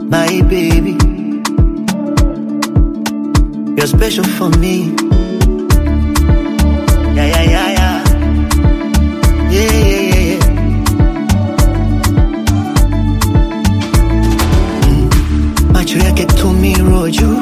my baby. You're special for me. Yeah, yeah, yeah, yeah. Yeah, yeah, yeah, yeah. Mm. Macho yake tumiro juu,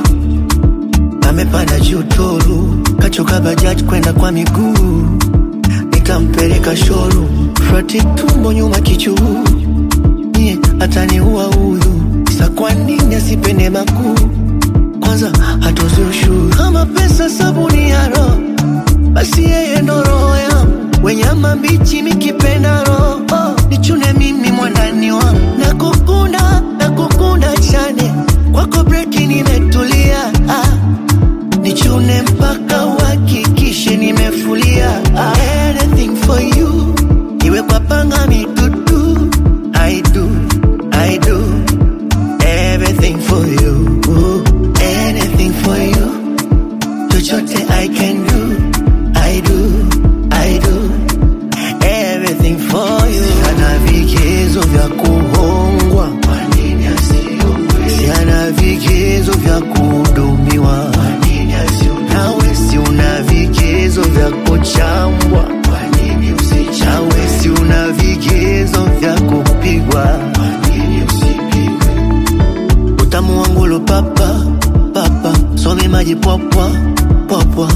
amepanda juu toru, kachoka bajaji kwenda kwa miguu, nikampeleka shoru, frati tumbo nyuma kichuu, nie ataniua udhu, sa kwa nini asipende makuu kwanza hatozi ushuru kama pesa sabuni ya roho basi yeye ndo roho yangu wenyama mbichi mikipenda roho oh, nichune mimi mwandani wangu nakukunda nakukunda chane kwako breki nimetulia ah, nichune mpaka uhakikishe nimefulia ah, anything for you iwe kwa panga mitutu I do, I do everything for you anything for you chochote I can do I do, I do everything for you Siana vigezo vya kuhongwa Kwa nini asiongwe Siana vigezo vya kuhudumiwa Kwa nini asiongwe Nawe si una vigezo vya kuchambwa Kwa nini usichambwe Nawe si una vigezo vya kupigwa Kwa nini usipigwe utamu wangu lo papa papa some maji popwa popwa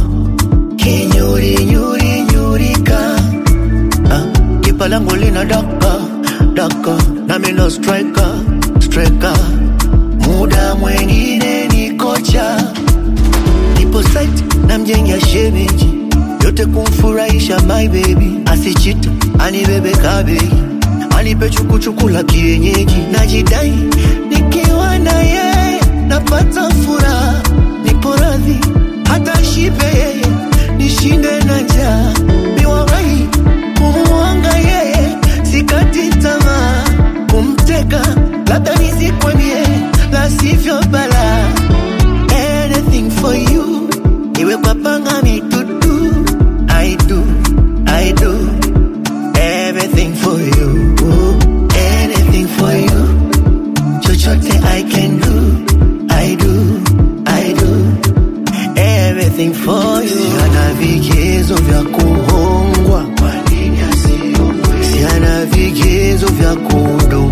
kinyuri nyuri nyurika ah, kipa langu lina daka daka nami no striker striker muda mwengine ni kocha nipo site na mjengia shemeji yote kumfurahisha my baby asichita anibebe kabeji anipe chukuchuku la kienyeji najidai nikiwa na yeye napata furaha nipo radhi hata shipe yeye nishinde na njaa miwawahi kumuanga yeye sikati tamaa kumteka labda nisikwemie la sivyo bala anything for you iwe kwa panga mitutu I do, I do everything for you anything for you chochote I can do I do, I do everything for you siana vigezo vya kuhongwa Kwa nini asiongwe? siana vigezo vya kuhudumiwa